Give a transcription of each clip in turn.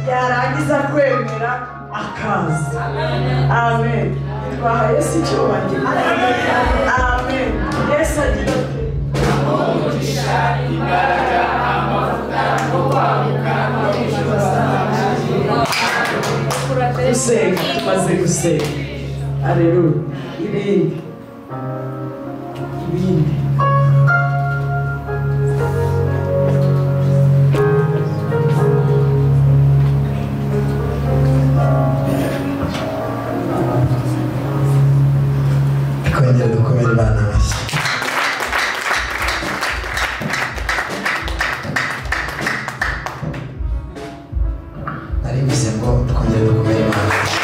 yarangiza kwemera akaza amen twaha yesu icyubahiro amen yesu agira ati umugisha imbaraga amavuta no kwaguka no kwishura gusenga tumaze gusenga aleluya ibindi ibindi twongere dukomere imana amashyi nari bivuze ngo twongere dukomere imana amashyi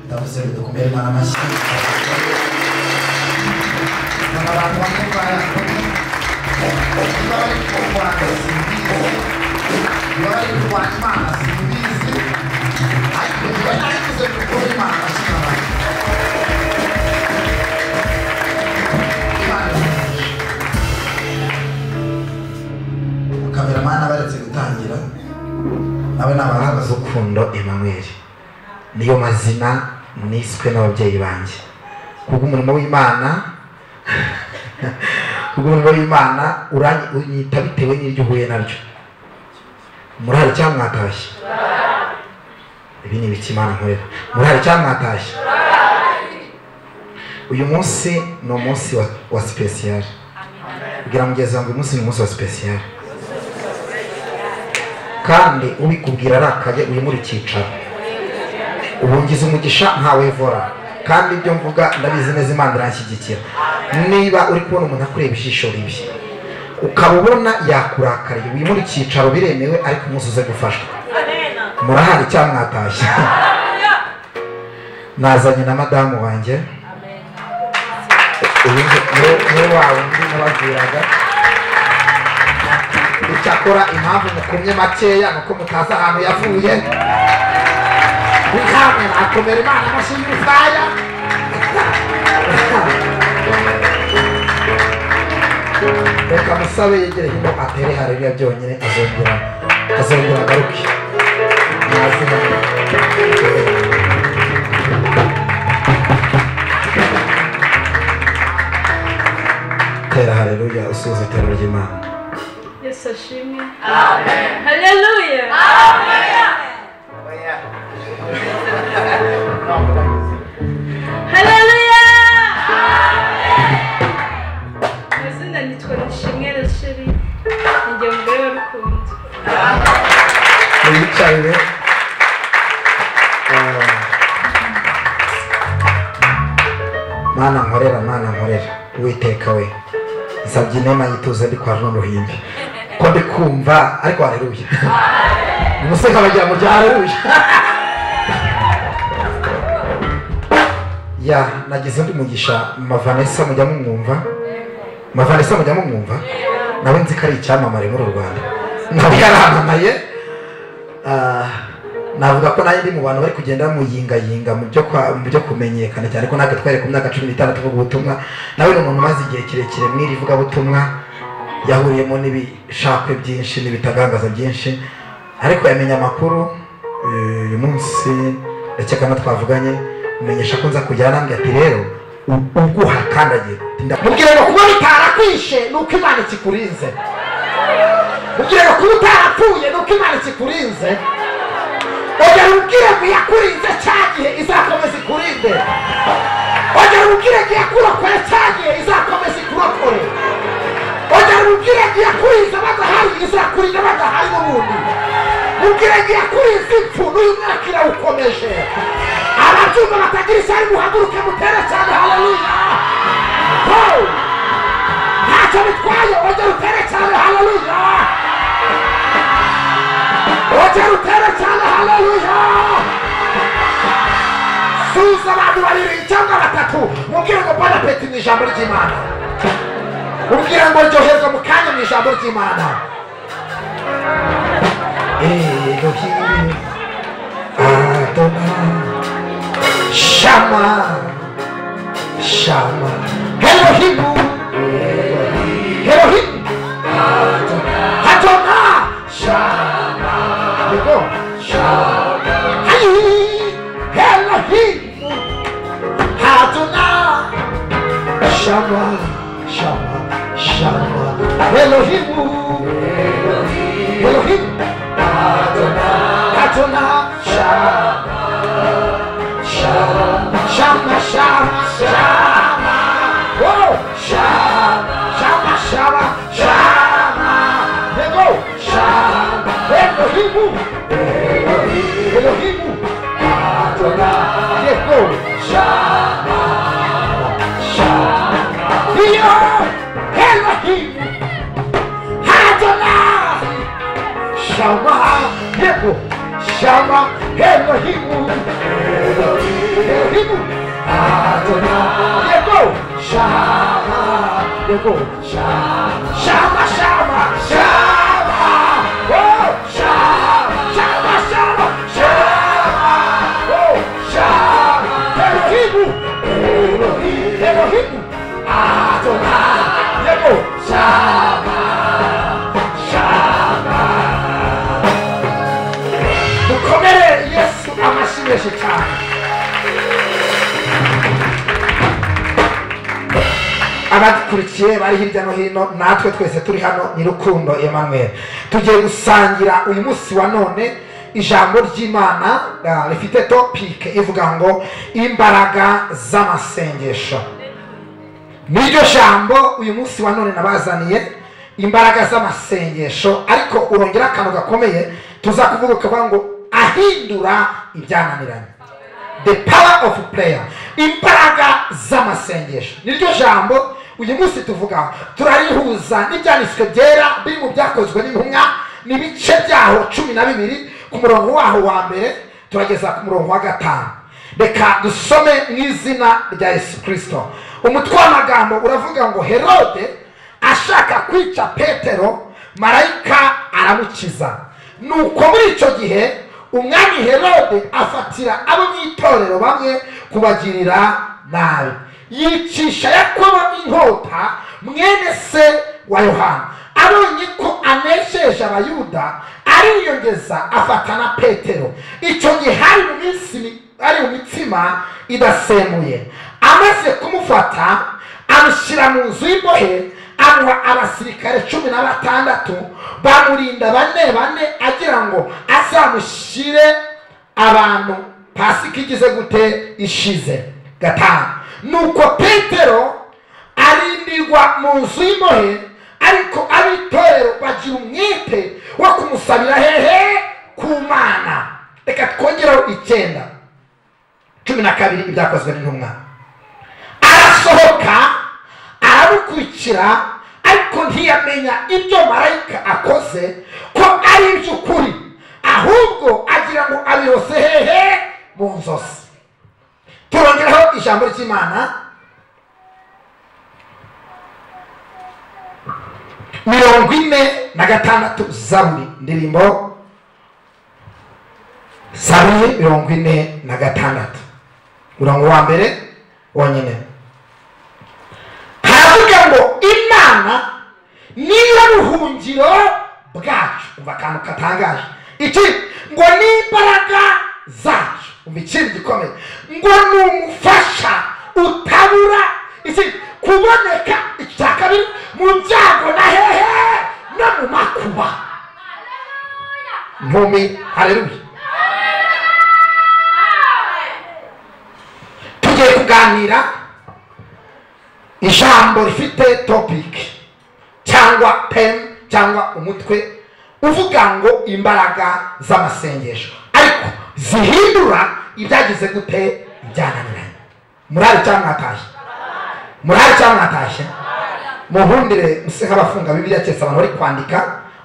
ndavuze ngo dukomere imana amashyi abantu bakubara bari kurwanya simbizi bari kurwanya imana simbizi ariko niba nayivuze dukore imana amashyi n'abantu kameramani abaretse gutangira nawe ni abahanga z'urukundo emmanuel niyo mazina niswe n'ababyeyi banjye kubwo umurimo w'imana kubwo umurimo w'imana uranyi- unyita bitewe n'iryo uhuye naryo murahari cyangwa mwatashye ibi ni ibiki imana nkorera murahari cyangwa mwatashye uyu munsi ni umunsi wa, wa sipesiyari kugira mugezi wanjye uyu munsi ni umunsi wa sipesiyari kandi ubikubwira arakaye uyu muri icyicaro ubungiza umugisha ntawevora kandi ibyo mvuga ndabizi neza imana iranshyigikira niba uri kubona umuntu akureba ijisho ribi ukaba ubona yakurakariye uyu muri icyicaro biremewe ariko umunsi uze gufashwa murahari cyangwa mwatashye nazanye na madamu wanjye uyu nge- niwe- niwe wa wundi nababwiraga icyakora impamvu mukumye makeya ni uko mutazi ahantu yavuye wihamwe nakomera imana amashyi y'urufaya reka musabe yegere hino atere hareruya byonyine azongera azongera agaruke nazina tera hareruya usuhuza iterambere ry'imana Yesu ashimwe. Amen. Haleluya. Haleluya. Amazina nitwa Nishimwe Racheli. Ninjye umugore wa Rukundo. niyicarire mana nkorera mana nkorera uwiteka we nsabye inema yituze ndi kwa runo ruhimbi ko ndi kumva ariko hareruye umuseka bagira mu rya hareruye ya nagize undi mugisha mavanesa mujya mumwumva mavanesa mujya mumwumva nawe nzi ko ari icyamamare muri u rwanda nawe yaramamaye Ah, navuga ko nanjye ndi mu bantu bari kugenda bamuyingayinga mu byo kwa- mu byo kumenyekana cyane ko natwe twari ku myaka cumi n'itanu tuvuga ubutumwa nawe ni umuntu umaze igihe kirekire mu iri vugabutumwa yahuriyemo n'ibishakwe byinshi n'ibitagangaza byinshi ariko yamenye amakuru eh, uyu munsi ndakeka no twavuganye umenyesha ko nza kujyana nambye ati rero u- uguha kandi agira mubwire ngo kuba bitarakwishe ni uko imana ikikurinze kugira ngo kuba utarapfuye ni uko imana ikikurinze ongera ubwire ngo yakurinze cya gihe izakomeza ikurinde ongera ubwire ngo yakurokore cya gihe izakomeza ikurokore ongera ubwire ngo yakurinze badahari izakurinda badahari n'ubundi mubwire ngo yakurinze impfu n'uyu mwaka irawukomeje ababyumva batagira ishyari muhaguruke mutere cyane haleluya Ho! ntacyo bitwaye ongera utere cyane haleluya ongera utere cyane haleluya suza abantu babiri cyangwa batatu mubwire ngo bona peti mu ijambo ry'imana mubwire ngo ryoherwa mu kanya mu ijambo ry'imana Elohim Adonai Shama Shama Elohimu Elohim Shama, Shama, Elohimu, Elohim, Adona, Shama, Shama, Shama, Shama, Shama, Whoa, Shama, Shama, Shama, Shama, Ego, Shama, Elohimu, Elohimu, Adona, Ego, Shama, Shama. Dio Elohim Adonai Shama Ego Shama Elohim Elohim Adonai Ego Shama Ego Shama Shama Shama Shama Oh Shama Shama Shama Shama Oh Shama Elohim Elohim Elohim Adonai Ego Shama Shama dukomere yesu amashyi menshi cyane abadukurikiye bari hirya no hino natwe twese turi hano nyirukundo emmanuel tugiye gusangira uyu munsi wa none ijambo ry'imana ah, rifite topike ivuga ngo imbaraga z'amasengesho niryo jambo uyu munsi wa none nabazaniye imbaraga z'amasengesho ariko urongera akantu gakomeye tuza kuvuga ukavuga ngo ahindura ibyananiranye the power of prayer imbaraga z'amasengesho niryo jambo uyu munsi tuvuga turarihuza n'ibyanditswe byera biri mu byakozwe n'intumwa n'ibice byaho cumi na bibiri ku murongo waho wa mbere turageza ku murongo wa gatanu reka dusome mu izina rya yesu kirisito umutwe w'amagambo uravuga ngo herode ashaka kwica petero marayika aramukiza nuko muri icyo gihe umwami herode afatira abo mu itorero bamwe kubagirira nabi yicisha yakobo inkota mwene se wa yohana abonye ko anesheje abayuda ariyongeza afata na petero icyo gihe hari mu minsi mi- ari mu mitsima idasemuye amaze kumufata amushyira mu nzu y'imbohe amuha abasirikare cumi na batandatu bamurinda bane bane agira ngo azamushyire abantu pasika igize gute ishize gatanu nuko petero arindirwa mu nzu y'imbohe ariko ab'itorero bagira umwete wo kumusabira hehe ku mana reka twongereho icyenda cumi na kabiri ibyakozwe n'intumwa arasohoka aramukurikira ariko ntiyamenya ibyo marayika akoze ko ari iby'ukuri ahubwo agira ngo abirose hehe mu nzozi turongeraho ijambo ry'imana mirongo ine na gatandatu zaburi ndirimbo zaburi mirongo ine na gatandatu murongo wa mbere wonyine haravuga ngo imana niyo buhungiro bwacu umva akantu katangaje iki ngo ni imbaraga zacu umva ikintu gikomeye ngo ni umufasha utabura iki kuboneka icya kabiri mu byago na hehe no mu makuba nkumi hareruye tugiye kuganira ijambo rifite topiki cyangwa pemu cyangwa umutwe uvuga ngo imbaraga z'amasengesho ariko zihindura ibyagize gute ibyananiranye murari cyangwa mwatashye murari cyangwa mwatashye muhundire muse nk'abafunga bibiliya keretse abantu bari kwandika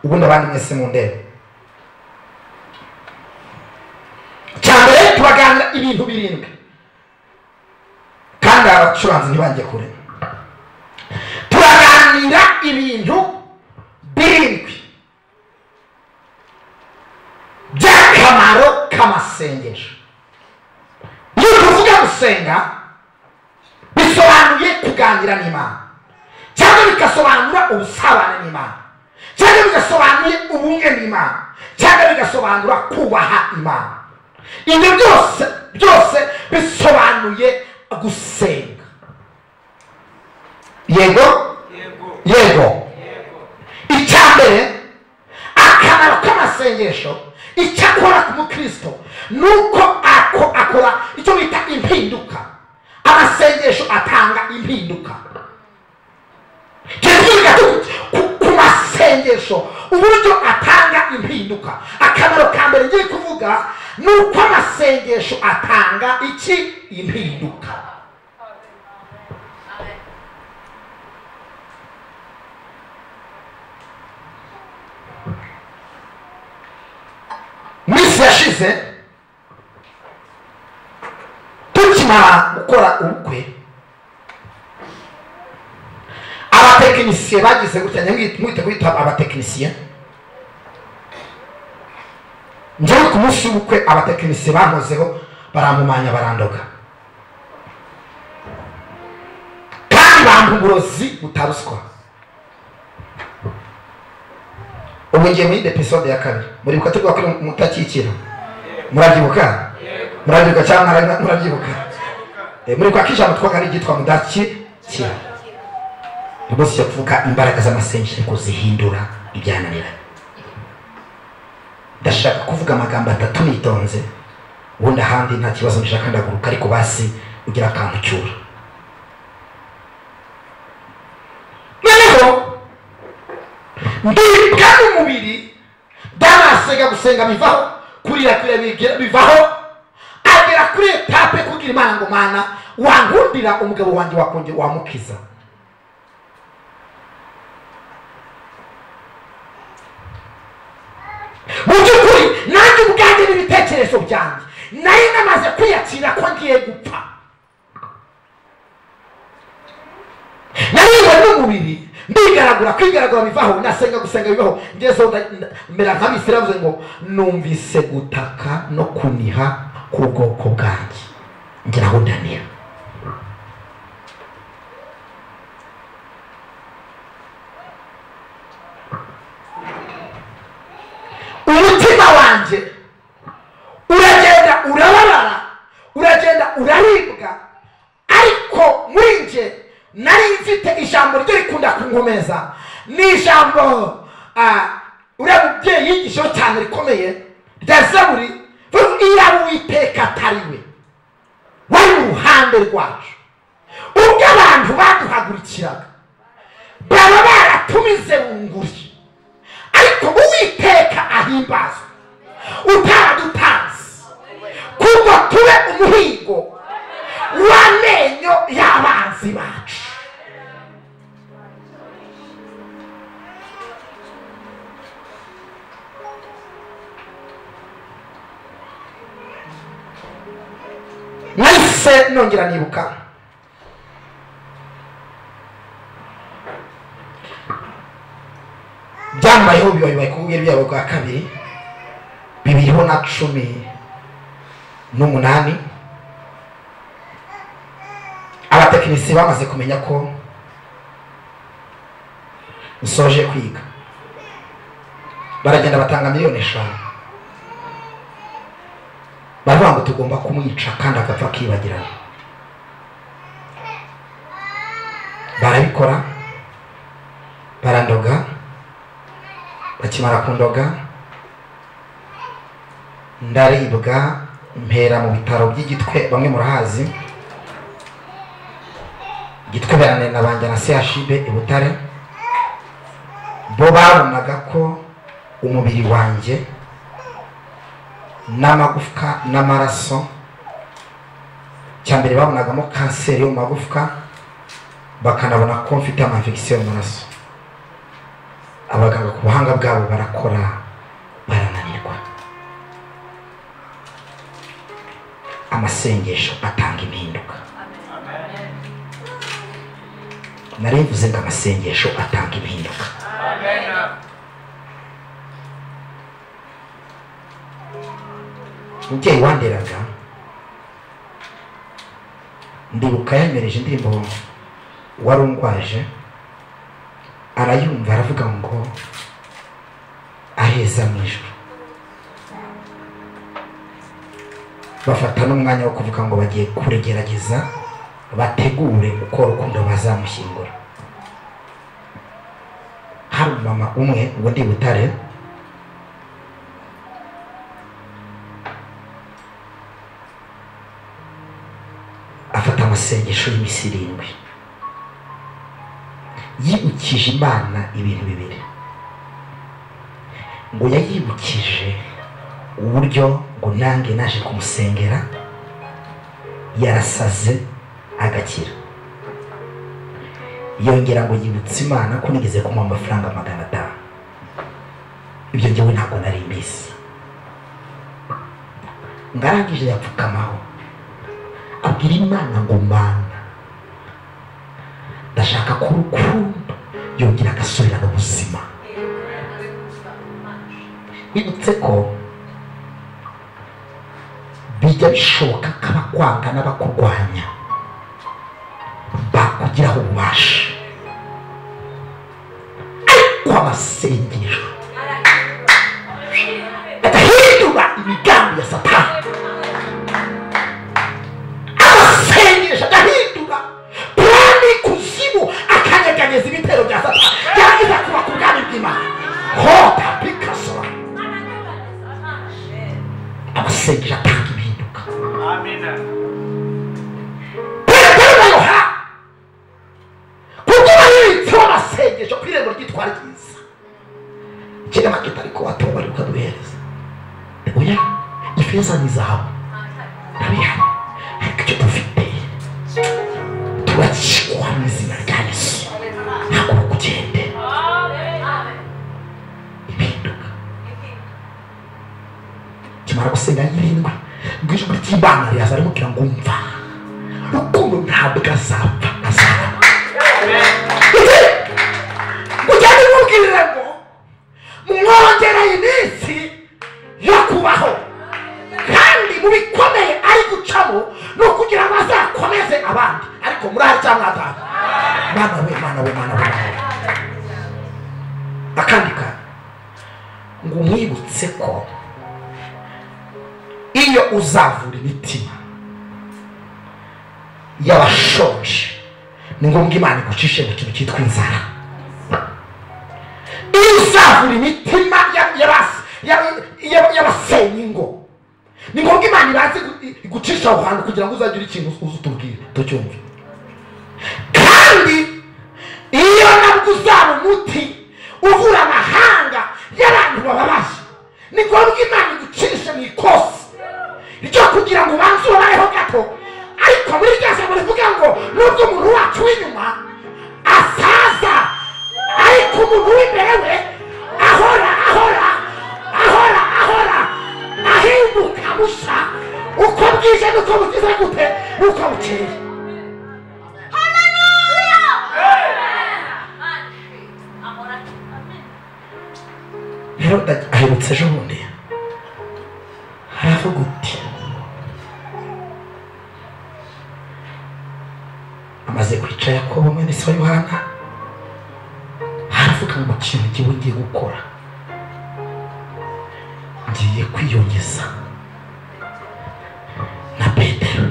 ubundi abandi mwese mu ndebe cyambere tubaganira ibintu birindwi kandi aba bacuranzi ntibajye kure turaganira ibintu birindwi by'akamaro k'amasengesho iyo tuvuga gusenga bisobanuye kuganira n'imana cyangwa bigasobanura ubusabane n'imana cyangwa bigasobanuye ubumwe n'imana cyangwa bigasobanura kubaha imana ibyo byose byose bisobanuye gusenga yego isengesho icyo akora ku mukristo ni uko ako- akora icyo bita impinduka amasengesho atanga impinduka tubivuga tuti ku- ku masengesho uburyo atanga impinduka akamaro ka mbere ngiye kuvuga ni uko amasengesho atanga iki impinduka minsi yashize tukimara gukora ubukwe abatekinisiye bagize gutya nyamwite mwite kwita abatekinisiye njyewe ku munsi w'ubukwe abatekinisiye bankozeho barampumanya barandoga kandi bampa uburozi butaruswa ubu ngiye muri episode ya kabiri muribuka tuvuga ko mutakikira murabyibuka murabyibuka cyangwa mura- murabyibuka Eh, muribuka ko ijambo twaga ari iryitwa mudakikira rwose cyo kuvuga imbaraga z'amasengesho ariko zihindura ibyananiranye ndashaka kuvuga amagambo atatu nitonze ubundi ahandi nta kibazo ndashaka ndaguruka ariko basi ugira akantu cyura noneho ndibwa n'umubiri ndanasenga gusenga bivaho kurira kurira bigira- bivaho agera kuri etape kubwira imana ngo mana wankundira umugabo wanjye wakongera wamukiza mu by'ukuri nanjye ubwanjye n'ibitekerezo byanjye nari namaze kwiyakira ko ngiye gupfa nariwe n'umubiri ndigaragura kwigaragura bivaho nasenga gusenga bivaho ngezeho nda- nda- mera nk'abisiramu bivuze ngo numvise gutaka no kuniha k'ubwoko bwanjye ngeraho ndaniha umutima wanjye uragenda urabarara uragenda uraribwa ariko muri nje nari mfite ijambo ryo rikunda kunkomeza ni ijambo ah, uriya mubyeyi yigishaho cyane rikomeye rya zaburi vuga iyaba uwiteka atari we wari mu ruhande rwacu ubwo abantu baduhagurikiraga baba baratumize bunguri ariko uwiteka ahimbazwa utaradutanze kuko tube umuhigo w'amenyo y'abanzi bacu nahise nongera nibuka byambayeho biba bibaye kubwira ibyabo bwa kabiri bibiriho na cumi n'umunani abatekinisiye bamaze kumenya ko nsoje kwiga baragenda batanga miliyoni eshanu baravuga ngo tugomba kumwica kandi agapfa akibagirana barabikora barandoga bakimara kundoga ndaribwa mpera mu bitaro by'igitwe bamwe murahazi gitwe beranira na banjye na CHB i Butare bo babonaga ko umubiri wanjye n'amagufwa n'amaraso cyambere babonagamo kanseri yo mu magufwa bakanabona ko mfite amainfection mu maraso abaganga ku buhanga bwabo barakora barananirwa amasengesho atanga impinduka nari mvuze ngo amasengesho atanga impinduka umubyeyi wanderaga ndibuka yanyoreje indirimbo wari ungwaje arayumva aravuga ngo aheza mu ijoro bafata n'umwanya wo kuvuga ngo bagiye kurigerageza bategure uko rukundo bazamushyingura hari umumama umwe uwo ndi butare amasengesho y'iminsi irindwi yibukije imana ibintu bibiri ngo yayibukije uburyo ngo nange naje kumusengera yarasaze agakira yongera ngo yibutse imana ko nigeze kumuha amafaranga magana atanu ibyo ngewe ntabwo nari mbizi ngarangije yapfukamaho abwira imana ngo mana ndashaka ko urukundo yongera agasubirana ubuzima wibutse ko bijya bishoboka ko abakwanga n'abakurwanya bakugiraho ububasha ariko amasengesho agahindura imigambi ya satani amasengesho agahindura plani kuzimu akanyeganyeza ibitero bya satani yarangiza kuba ku bwami bw'imana hota pikasora amasengesho atanga impinduka petero na yohana kugira yitseho amasengesho ku irembo ryitwa ryiza kera makita ariko watumva ariko ukaduhereza oya ifeza n'izahabu ntabihari ariko icyo dufite turakikwa mu izina rya yesu ntabwo kugende impinduka kimara gusenga y'irindwi ngo ijwi ry'imana riraza rimubwira ngo umva rukundo ntabwo azapfa azarama kujya bimubwirira ngo mwongera iminsi yo kubaho kandi mu bikomeye ari gucamo ni ukugira ngo azakomeze abandi ariko muri aha cyangwa atanu mana we mana we mana we mana we akandi kantu ngo mwibutse ko iyo uzavura imitima y'abashonje ni ngombwa imana igucishe mu kintu cyitwa inzara iyo uzavura imitima ya- y'abas- ya- ya- y'abasenya ingo ni ngombwa imana ibanze igu- igucisha aho hantu kugira ngo uzagire ikintu uza utubwire tucyumve kandi iyo nabwo uzaba umuti uvura amahanga y'abantu bababaje ni ngombwa imana igucishe mu ikosi ryo kugira ngo ubanze ubabayeho gato ariko muri rya jambo rivuga ngo nubwo umuntu wacu w'inyuma asaza ariko umuntu w'imbere we ahora ahora ahora ahora ahinduka musa uko bwije n'uko bugize gute n'uko bukeye rero nda- aherutse ejo bundi haravuga uti amaze kwica yakobo mwene se wa yohana haravuga ngo kintu ngewe ngiye gukora ngiye kwiyongeza na petero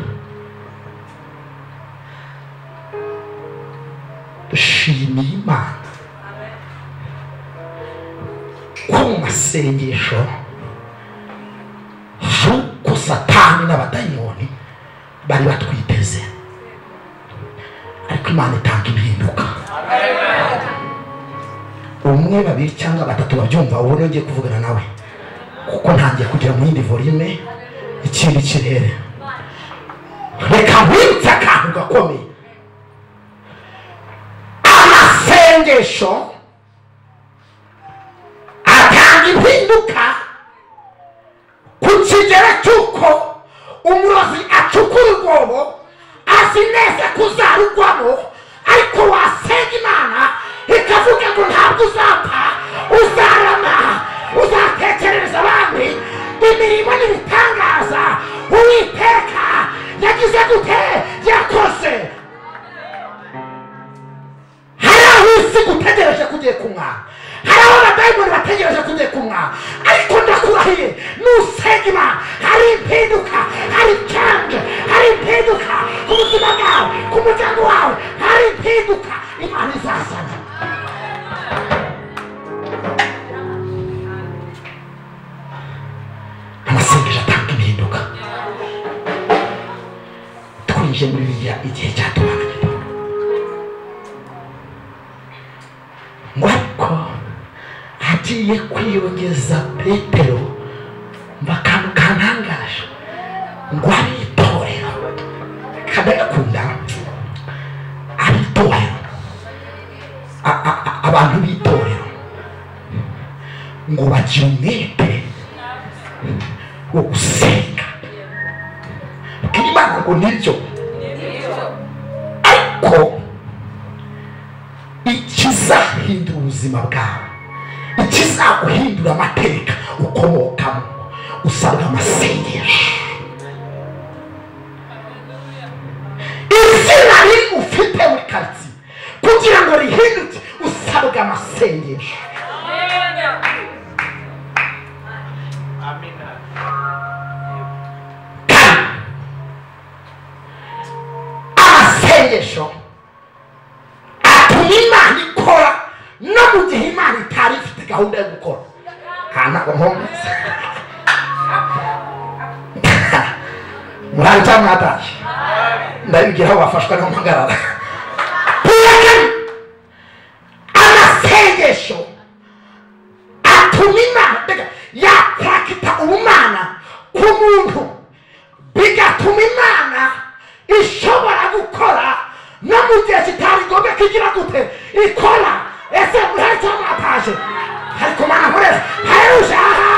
dushimiye imana ko mu masengesho hari uko satani n'abadayimoni bari batwiteze ariko imana itanga impinduka umwe babiri cyangwa batatu babyumva ubu niyo ngiye kuvugana nawe kuko ntangiye kugera mu yindi volume ikindi kirere reka nkwibutse akantu gakomeye amasengesho atanga impinduka ku kigero cy'uko umurozi acukura urwobo azi neza ko uzarugwamo ariko wasenga imana ikavuga ngo ntabwo uzapfa uzarama uzatekerereza abandi imirimo n'ibitangaza uwiteka yagize gute yakoze hari aho isi gutegereje kugiye kunywa hari aho abadayimoni bategereje kugiye kunywa ariko ndakurahiye nusenga imana hari impinduka hari canje hari impinduka ku buzima bwawe ku muryango wawe hari impinduka imana izazana amasengesho atanga impinduka twinjiye muri bibiri burya igihe cyatubaga gitondo ngo ariko hagiye kwiyongeza petero mba akantu kantangaje ngo ari itorero kadakunda ari itorero A- a- a- abantu b'itorero ngo bagira umwete wo gusenga bwira imana ngo niryo ariko ikizahindura ubuzima bwawe ikizaguhindura amateka ukomokamo usabwa amasengesho izina riri ufite muri karitsiye kugira ngo rihinduke usabwa amasengesho amina amasengesho atuma imana ikora no mu gihe imana itari ifite gahunda yo gukora ntabwo nkomeza murari cyangwa mwatashye ndabibwira aho bafashwa n'umuhagarara amasengesho atuma imana mbega yatakita ubumana ku muntu bigatuma imana ishobora gukora no mu gihe kitari ngombwa ko igira gute ikora ese murari cyangwa mwataje hari kumana murezi haruje aha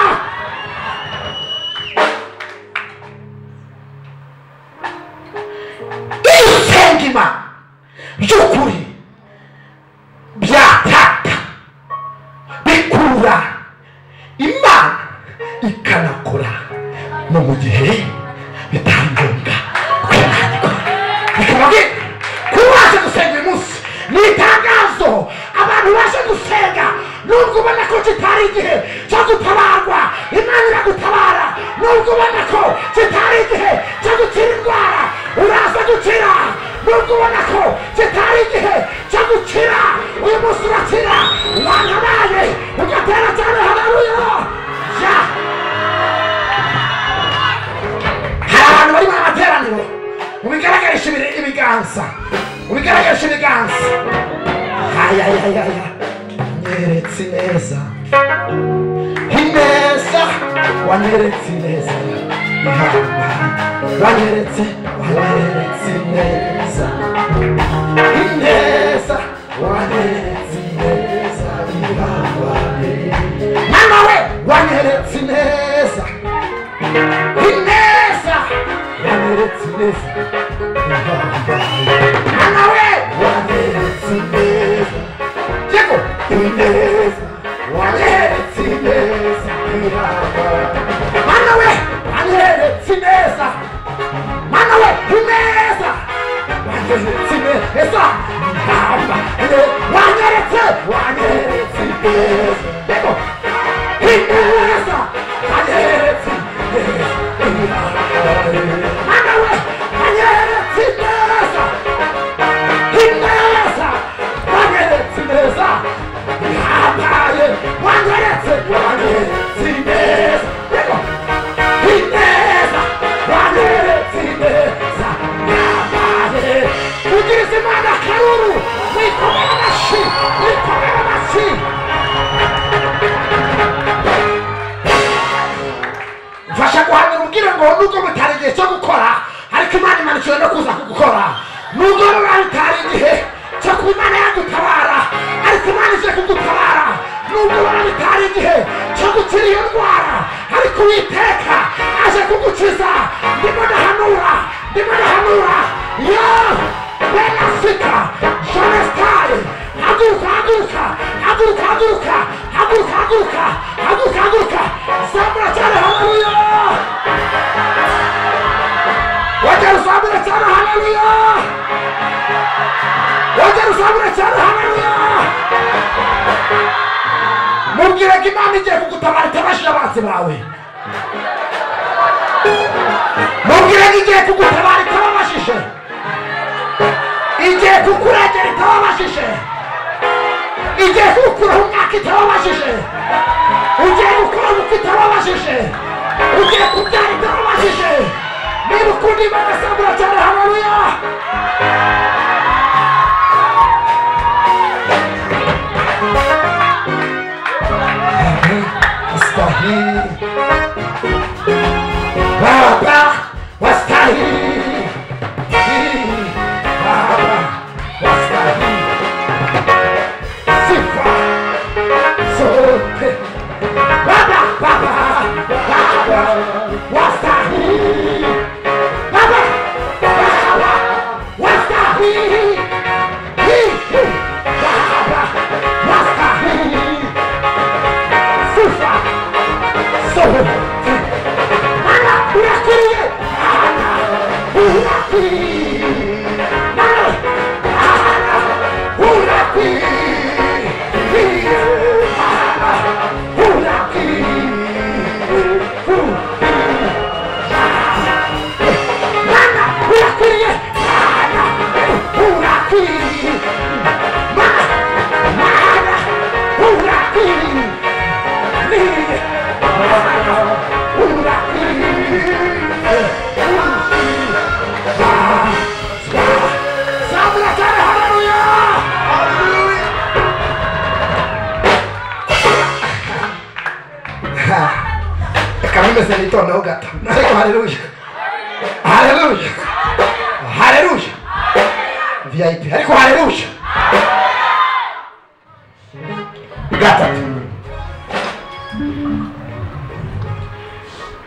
gusenga imana by'ukuri byataka bikura imana ikanakora no mu gihe bitari ngombwa ko Imana ikora bikaba byiza kuba waje gusenga uyu munsi ni itangazo abantu baje gusenga nubwo ubona ko kitari igihe cyo gutabarwa imana iragutabara nubwo ubona ko kitari igihe cyo gukira indwara uraza gukira nubwo ubona ko kitari igihe cyo gukira uyu munsi urakira wanabaye ugatera cyane hararuya ya hari abantu bari mu materaniro mubigaragarisha ibiri- ibiganza mubigaragarisha ibiganza ayayayaya nyeretse ineza ineza wanyeretse ineza ihambaye wanyeretse wanyeretse ineza ineza wanyeretse ineza ihambaye mama we wanyeretse ineza ineza waneretse ineza mwana we waneretse ineza yego ineza waneretse ineza mwana we waneretse ineza mwana we ineza waneretse ineza hamba waneretse waneretse ineza yego ineza waneretse ineza mfasha guhanura ubwire ngo nubwo butari igihe cyo gukora ariko imana imanukiwe no kuza kugukora nubwo ruba rutari igihe cyo kuba imana yagutabara ariko imana ije kugutabara nubwo ruba rutari igihe cyo gukira iyo ndwara ariko uwiteka aje kugukiza ndimo ndahanura ndimo ndahanura yo bene afurika jone sitari haguruka haguruka haguruka haguruka haguruka haguruka haguruka haguruka zamura cyane haleluya wajya uzamura cyane haleluya wajya uzamura cyane haleluya mubwire ko imana igiye kugutabara itabashije abanzi bawe mubwire ko igiye kugutabara itababashije igiye kukurengera itababashije igiye kukuraho umwaka itababashije ugiye gukora ubukwe itababashije ugiye kubyara itababashije niba ukunda imana sambura cyane haleluya wastahili baba wastahili baba wastahili sifa zote baba baba baba wastahili baba baba wastahili baba wastahili sifa sote Bana unakirie Bana unakirie Bana Bana unakirie Bana unakirie Bana unakirie Bana unakirie Bana Bana unakirie kamimeze nitondaho gato ariko haleluya haleluya haleluya vip ariko haleluya gatatu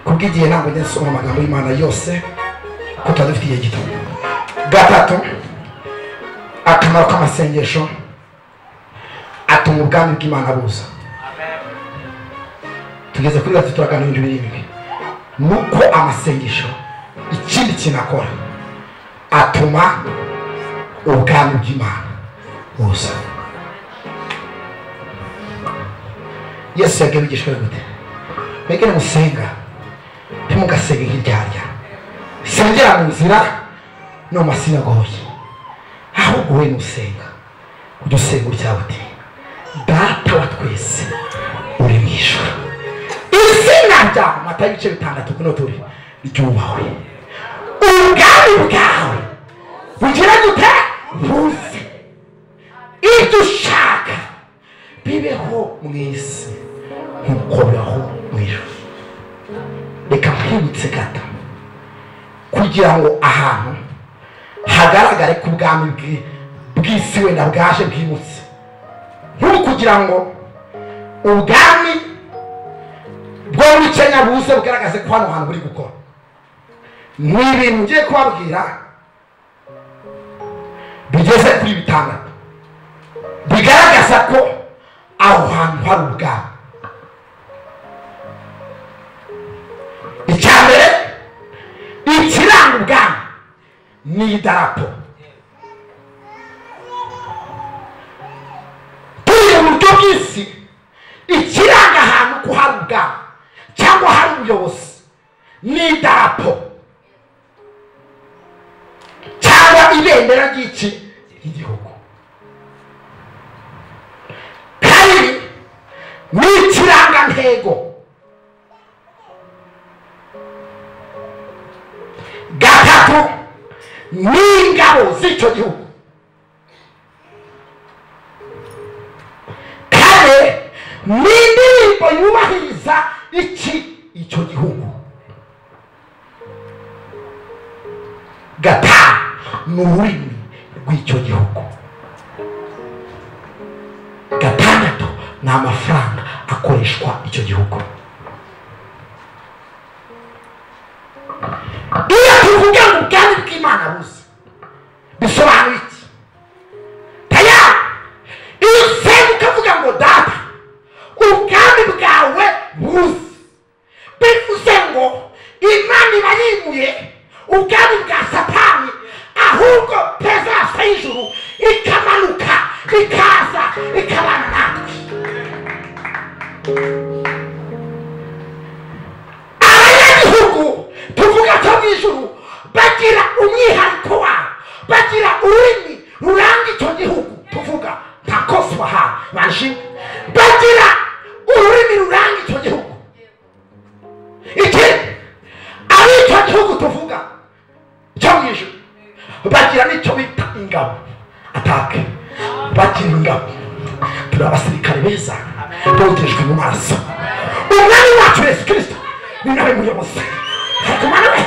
kubw'igihe ntabwo njya nsoma amagambo y'imana yose kuko tuba dufite igihe gito gatatu akamaro k'amasengesho atuma ubwami bw'imana buza tugeze kuri gatatu turaganira ibintu birindwi ni uko amasengesho ikindi kintu akora atuma ubwami bw'imana buza yesu yabwiye abigishwa be gute mwebwe nimusenga ntimugasenge nk'indyarya sengera mu nzira no mu masinagogi ahubwo we nusenga ujya usenga utya uti data wa twese uri mu ijoro izina ryawe matayo ibice bitandatu kuno turi ryubahwe ubwami bwawe bugira gute buze ibyo ushaka bibeho mu isi nk'uko bibaho mu ijoro reka mpibutse gato kugira ngo ahantu hagaragare ko ubwami bwi- bw'isi wenda bwaje bwimutse nk'ubu kugira ngo ubwami bwo muri kenya buze bugaragaze ko hano hantu buri gukora ni ibintu ngiye kubabwira bigeze kuri bitandatu bigaragaza ko aho hantu hari ubwami icya mbere ikiranga ubwami ni idarapo turiye mu buryo bw'isi ikiranga ahantu ko hari ubwami cyangwa hari ubuyobozi ni idarapo cyangwa ibendera ry'iki ry'igihugu kabiri ni ikirangantego gatatu n'ingabo z'icyo gihugu kane n'indirimbo yubahiriza iki icyo gihugu gatanu ni ururimi rw'icyo gihugu gatandatu ni amafaranga akoreshwa icyo gihugu iyo tuvuga ngo ubwami bw'imana buze bisobanura iki tayari iyo usenga ukavuga ngo data ubwami bwawe buze bivuze ngo imana iba yimuye ubwami bwa satani ahubwo tezasa y'ijuru ikamanuka ikaza ikabana natwe abanyagihugu tuvuga cyo mu ijuru bagira umwihariko wabo bagira ururimi ruranga icyo gihugu tuvuga nka koswaha baje bagira ururimi ruranga icyo gihugu iki ari icyo gihugu tuvuga bariya nicyo bita ingabo atake bakiriwe ingabo turi abasirikare beza bogejwe mu maso umwami wacu yesu kirisito ni nawe muyobozi tugumane we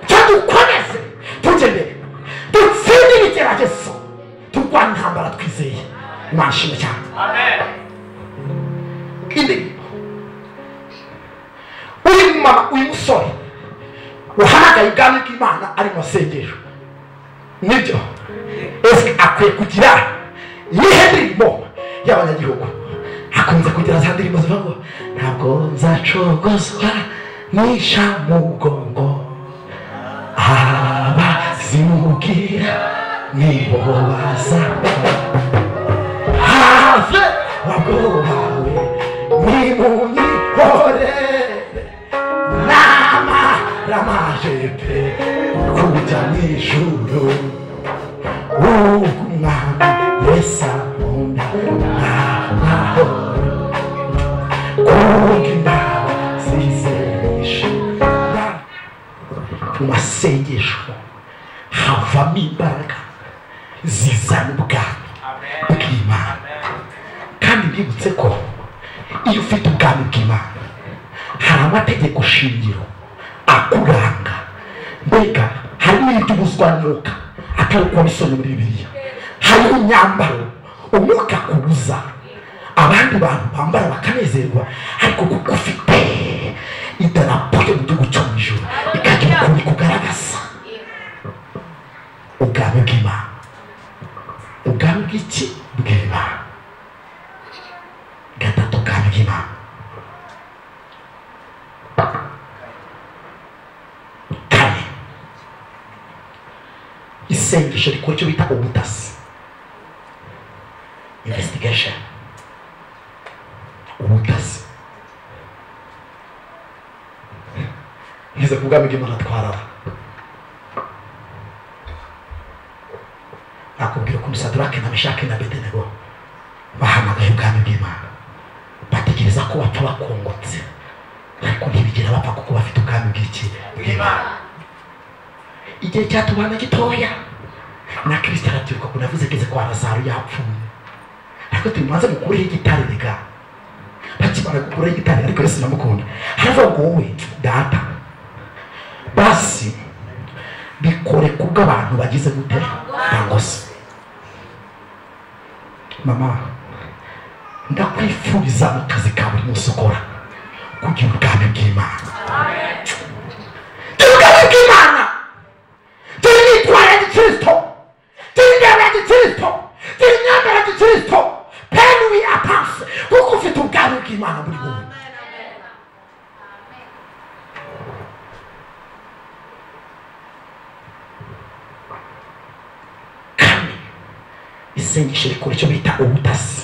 cyo dukomeze tugendere dutsinde ibigeragezo turwane intambara twizeye imana ishimwe cyane indirimbo uyu mumama uyu musore wahamagaye ubwami bw'imana ari mu rusengero nibyo ese akwiye kugira iyihe ndirimbo y'abanyagihugu akunze kugira za ndirimbo zivuga ngo ntabwo nzacogozwa nisha mu mugongo abazimugira nibo bazakora have wagohawe nimumihorere nama ramajepe kujya mu ijuru ubw'umwami yesu akunda mwahoro kubw'imana zizemisha mu masengesho havamo imbaraga zizana ubwami bw'imana kandi mbibutse ko iyo ufite ubwami bw'imana hari amategeko shingiro akuranga mbega hari n'ibyo ubuzwanuka atari kuba bisomye muri bibiliya hari imyambaro umwuka akubuza abandi bantu bambara bakanezerwa ariko kuko ufite idarapo yo mu gihugu cyo mu ijoro ikagira ukuntu kugaragaza ubwami bw'imana ubwami bw'iki bw'imana gatatu ubwami bw'imana kane isengesho rikora icyo bita ubutasi investigation ubutasi ngize ku bwami bw'imana twarara nakubwira ukuntu sadarake na meshake na bedenego bahamagaye ubwami bw'imana batekereza ko bapfa bakungutse ariko ntibigera bapfa kuko bafite ubwami bw'iki bw'imana igihe cyatubana gitoya na kirisita arabyiruka ukuntu yavuze ageze kwa lazaro yapfuye ariko turi mubanze mukureho igitare rega bakimara gukureho igitare ariko yesu ndamukunda haravuga ngo wowe data basi bikore kubwo abantu bagize gute ntabwo se mama ndakwifuriza mu kazi ka buri munsi ukora kugira ubwami bw'imana tugira ubwami bw'imana turi imyitwarire ya gikirisito turi injyana ya gikirisito turi imyambaro ya gikirisito peni wi atanse kuko ufite ubwami bw'imana muri wowe kandi isengesho rikora icyo bita ubutasi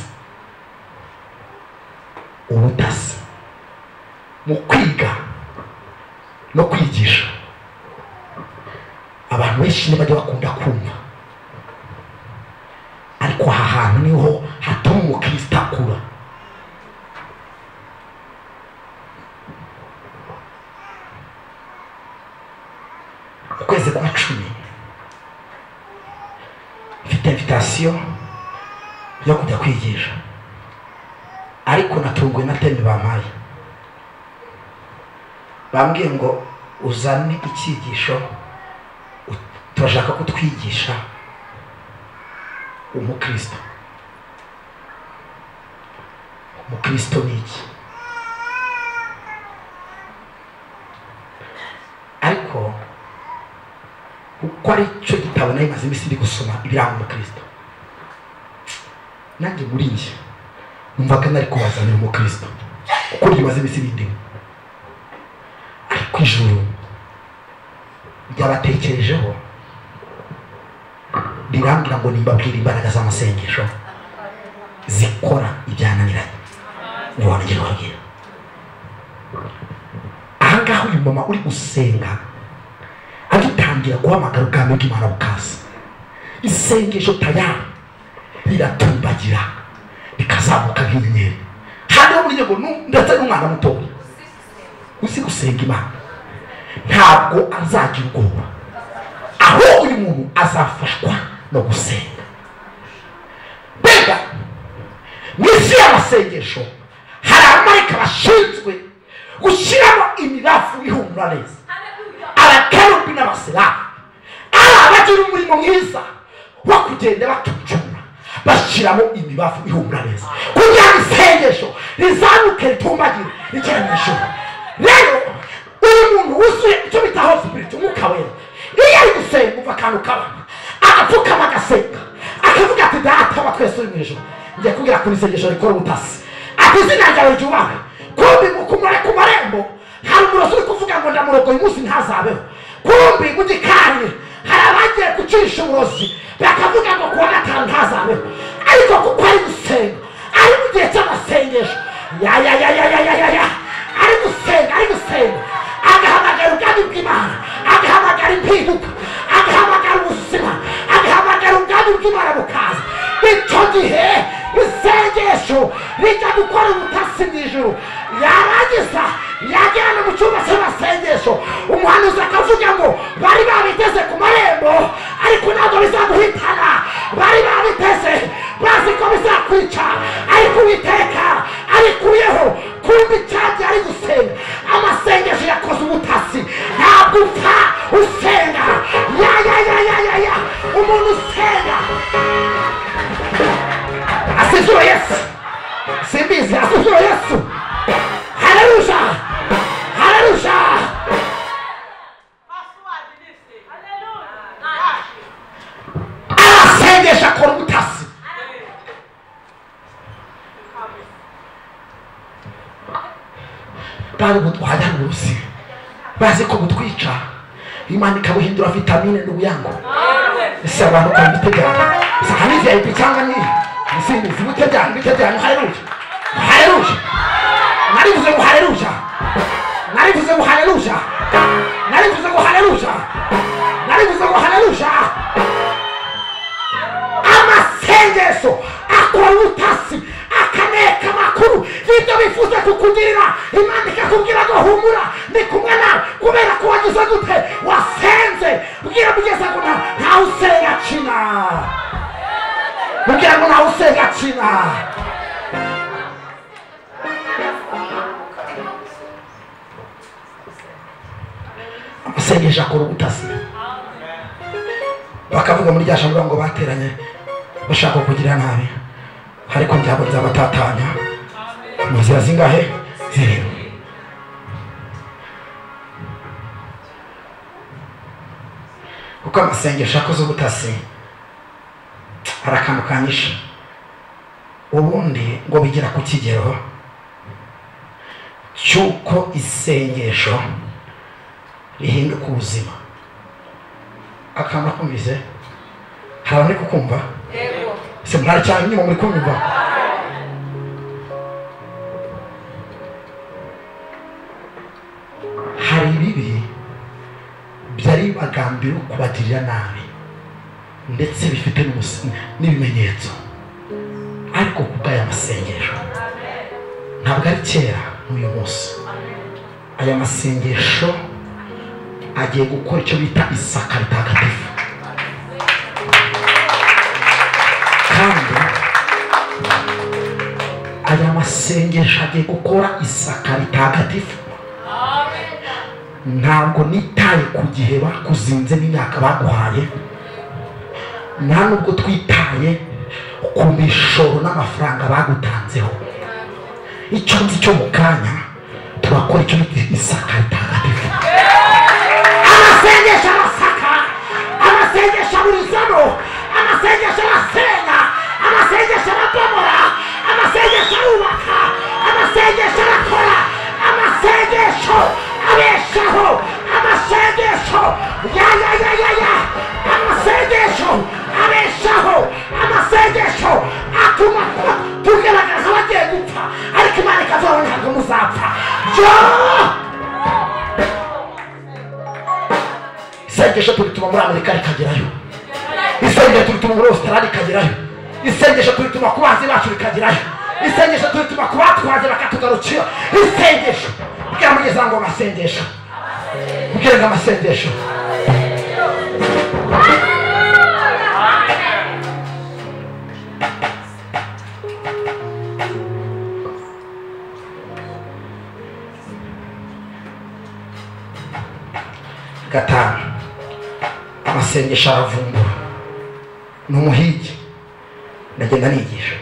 ubutasi mu kwiga no kwigisha abantu benshi ntibajya bakunda kumva ariko aha hantu niho hatuma umukristo akura ukwezi kwa cumi mfite invitasiyo yo kujya kwigisha ariko natunguwe na teme bampaye bambwiye ngo uzane icyigisho u- turashaka ko twigisha umukristo umukristo ni iki ariko uko ari cyo gitabo nari maze iminsi ndi gusoma ibiranga umukristo nanjye muri njye numvaga nari kubazanira umukristo kuko ryimaze iminsi bindimo ariko ijuru ryabatekerejeho rirambwira ngo nimbabwire imbaraga z'amasengesho zikora ibyananiranye ntiwongere wabwira ahangaha uyu mama uri gusenga agitangira guhamagara ubwami bw'imana bukaza isengesho tayari riratumbagira rikazamuka nk'inyenyeri hariho buryo ngo nu- ndetse n'umwana mutoya uzi gusenga imana ntabwo azagira ubwoba aho buri muntu azafashwa no gusenga mbega mu isi y'amasengesho hari abamarayika bashinzwe gushyiramo imirafu ihumura neza abakerubi n'abasirafu ari abagira umurimo mwiza wo kugenda batucura bashyiramo imibavu ihumura neza kugira ngo isengesho rizamuke ritumbagire rigere mu ijoro rero uyu muntu wuzuye icyo bita hosipiriti umwuka wera iyo ari gusenga umva akantu kabana agapfukama agasenga akavuga ati data wa twese uri mu ijoro ngiye kubwira ko isengesho rikora ubutasi ati izina ryawe ryubahwe kumbi mukumare ku marembo hari umurozi uri kuvuga ngo ndamurogo uyu munsi ntazabeho kumbi mu gikari hari abagiye gucisha uburozi bakavuga ngo kuwa gatanu ntazabeho ariko kuko ari gusenga ari mu gihe cy'amasengesho yayayayayayaya ari gusenga ari gusenga agahamagara ubwami bw'imana agahamagara impinduka agahamagara ubuzima agahamagara ubwami bw'imana bukaza icyo gihe isengesho rijya gukora ubutasi mu ijoro yarangiza yagera no mu cyumba cy'amasengesho umuhanuzi akavuga ngo bari babiteze ku marembo ariko ntabwo bizaguhitana bari babiteze bazi ko bizakwica ariko uwiteka arikuyeho kumva icyagi ari gusenga amasengesho yakoze ubutasi ntabwo upfa usenga ya ya ya ya ya ya umuntu usenga asizuwe yesu simbizi asizuwe yesu haleluya haleluya arasengesha akora ubutasi bari butwanya mu rusi bazi ko butwica imana ikabuhindura vitamine n'ubuyango ese abantu kwa biteganya sahani vip cyangwa ni izindi zibuteganya biteganya haleluya haleluya narivuze ngo haleluya narivuze ngo haleluya narivuze ngo haleluya narivuze ngo haleluya amasengesho akora ubutasi akaneka amakuru y'ibyo bifuza kukugirira imana ikakubwira ngo humura ni kumwe nawe kubera ko wagize gute wasenze bwira mugeza ngo nta- ntawe usenga kina mubwira ngo ntawe usenga kina amasengesho akora ubutasi bakavuga muri rya jambo ngo bateranye bashaka kugira nabi ariko ntabwo nzabatatanya mu nzira zingahe zirindwi kuko amasengesho akoze ubutasi hari akantu kanyishe ubundi ngo bigera ku kigero cy'uko isengesho rihinduka ubuzima akamaro kumvise hari abari kukumva se murari cyane nyuma muri kumva hari ibibi byari bagambira kubagirira nabi ndetse bifite n'umusi- n'ibimenyetso ariko kubw'aya masengesho ntabwo ari kera n'uyu munsi aya masengesho agiye gukora icyo bita isaka ritagatifu kandi aya masengesho agiye gukora isaka ritagatifu ntabwo nitaye ku gihe bakuzinze n'imyaka baguhaye nta nubwo twitaye ku mishoro n'amafaranga bagutanzeho icyo nzi cyo mu kanya turakora icyo bita isaka ritagatifu amasengesho arasaka amasengesho aburizamo amasengesho arasenga amasengesho arabomora amasengesho arubaka amasengesho arakora amasengesho abeshaho amasengesho yayayayaya amasengesho abeshaho amasengesho atuma tugaragaza abagiye gupfa ariko imana ikavuga ngo ntabwo muzapfa yoo isengesho turituma muri amerika rikagerayo isengesho turituma muri ositarali rikagerayo isengesho turituma ku bazi bacu rikagerayo isengesho turituma ku batwaze bakatugarukira isengesho bwira mugeza ngo amasengesho bwira ngo amasengesho gatanu amasengesho aravumbura ni umuhigi ndagenda nigisha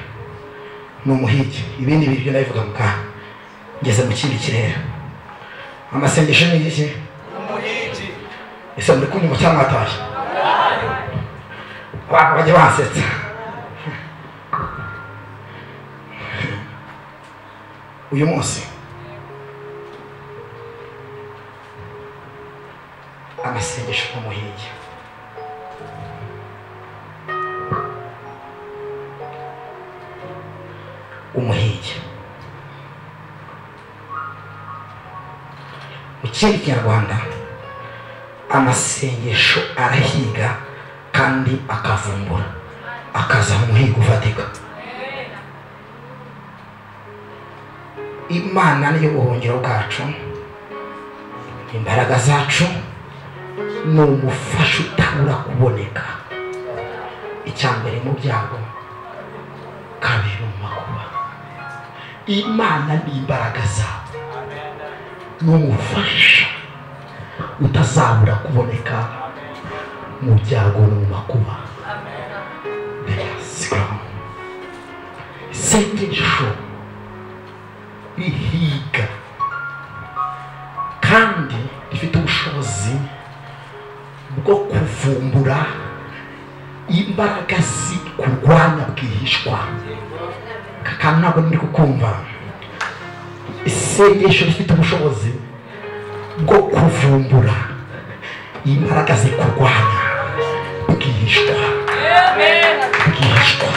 ni umuhigi ibindi bintu ndabivuga mu kanwa ngeze mu kindi kirere amasengesho ni iki umuhigi ese muri kunyuma cyangwa mwatashye abantu bajya bahasetsa uyu munsi amasengesho n'umuhigi umuhigi mu kindi kinyarwanda amasengesho arahiga kandi akavumbura akaza umuhigo ufatika imana niyo buhungiro bwacu imbaraga zacu ni umufasha utabura kuboneka icya mbere mu byago kabiri mu makuba imana ni imbaraga zawe ni umufasha utazabura kuboneka mu byago no mu makuba sigama isengesho rihiga kandi rifite ubushobozi bwo kuvumbura imbaraga zi kurwanya bwihishwa kakana ntabwo ndi kukumva isengesho rifite ubushobozi bwo kuvumbura imbaraga zi kurwanya bwihishwa bwihishwa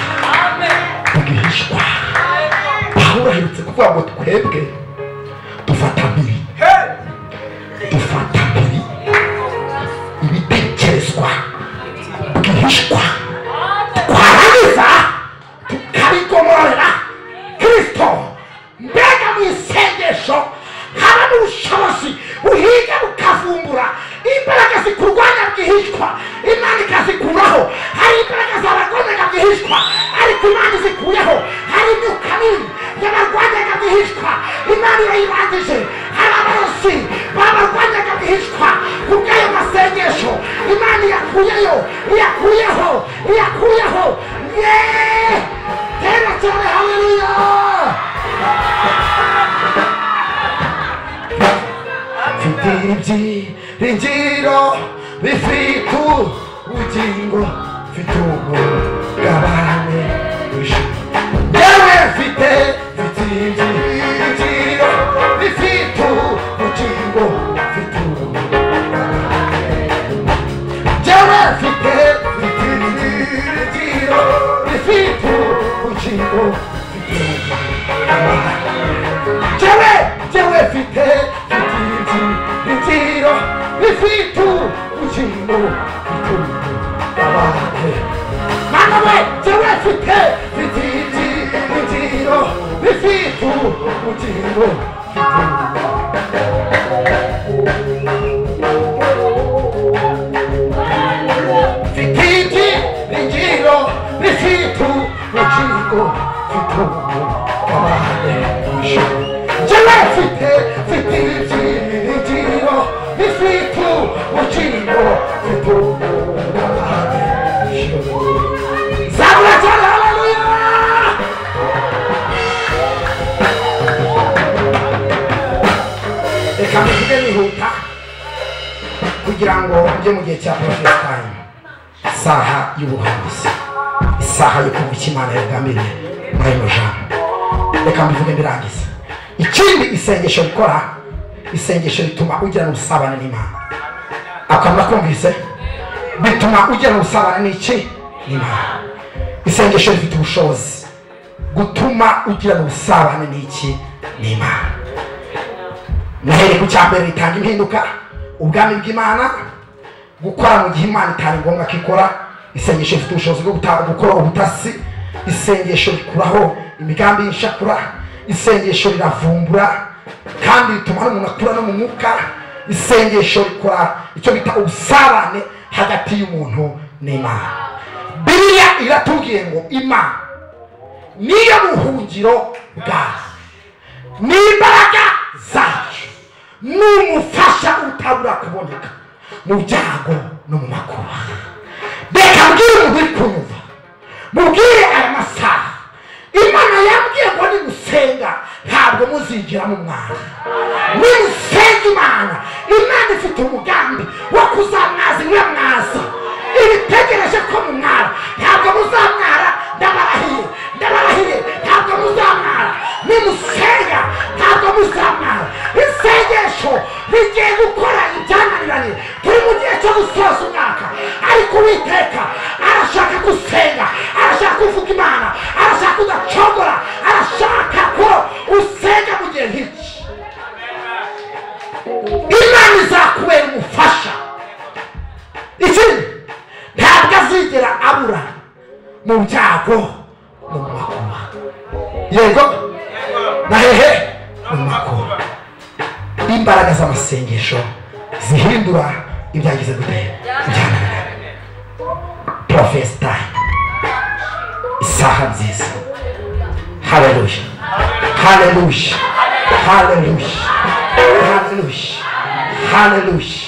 bwihishwa pawulo aherutse kuvuga ngo twebwe dufata mbiri dufata mbiri ibitekerezwa bwihishwa twarangiza tukabigomorera kirisito mbega mu isengesho haba n'ubushobozi buhiga bukavumbura imbaraga zikurwanya bwihishwa imana ikazikuraho hari imbaraga zabarwanyaga bwihishwa ariko imana izikuyeho hari imyuka mibi yabarwanyaga bwihishwa imana irayibangije hari abarozi babarwanyaga bwihishwa ku bw'ayo masengesho imana iyakuyeyo iyakuyeho iyakuyeho yeee tera cyane haleluya mfite ibyiringiro bifite ubugingo mfite ubugabane bw'ijuru yewe mfite mfite ibyiringiro bifite ubugingo mfite ubugabane yewe mfite mfite ibyiringiro bifite ubugingo mfite ubugabane jewe jewe mfite fititi ritiro rifitu ukingo ritumu abake mana we jewe mfite fititi ritiro rifitu ukingo fititi ritiro rifitu ukingo ritumu abake jewe mfite fititi ritiro rifitu ukingo ritumu Zabra cyane haleluya reka mbivuge nihuta kugira ngo njye mu gihe cya profesi time isaha y'ubuhanuzi isaha yo kumva icyo imana yagambiriye muri ayo majambo reka mbivuge mbirangiza ikindi isengesho rikora isengesho rituma ugirana ubusabane n'imana akamaro kumvise bituma ugirana ubusabane n'iki n'imana isengesho rifite ubushobozi gutuma ugirana ubusabane n'iki n'imana noheri ku cya mbere ritanga impinduka ubwami bw'imana gukora mu gihe imana itari ngombwa ko ikora isengesho rifite ubushobozi bwo guta- gukora ubutasi isengesho rikuraho imigambi y'inshakura isengesho riravumbura kandi rituma n'umuntu atura no mu mwuka isengesho rikora icyo bita ubusabane hagati y'umuntu n'imana biriya iratubwiye ngo imana niyo buhungiro bwawe n'imbaraga zacu ni umufasha utabura kuboneka mu byago no mu makuba reka mbwire umuntu uri kumva mubwire aya masaha imana yambwiye ngo nimusenga ntabwo muzinjira mu mwana nimusenga imana imana ifite umugambi wo kuzamwaza iwe mwaza ibitegereje ko mumwara ntabwo muzamwara ndabarahiye ndabarahiye ntabwo muzamwara nimusenga ntabwo muzamwara isengesho rigiye gukora ibyananiranye turi mu gihe cyo gusoza umwaka ariko uwiteka arashaka gusenga arashaka kuvuga imana arashaka udacogora arashaka ko usenga mu gihe nk'iki imana izakubera umufasha ikindi ntabwo azigera abura mu byago no mu makuba yego na hehe mu makuba imbaraga z'amasengesho zihindura ibyagize gute byananiranye porofesita isaha nziza haleluya haleluya haleluya haleluya haleluya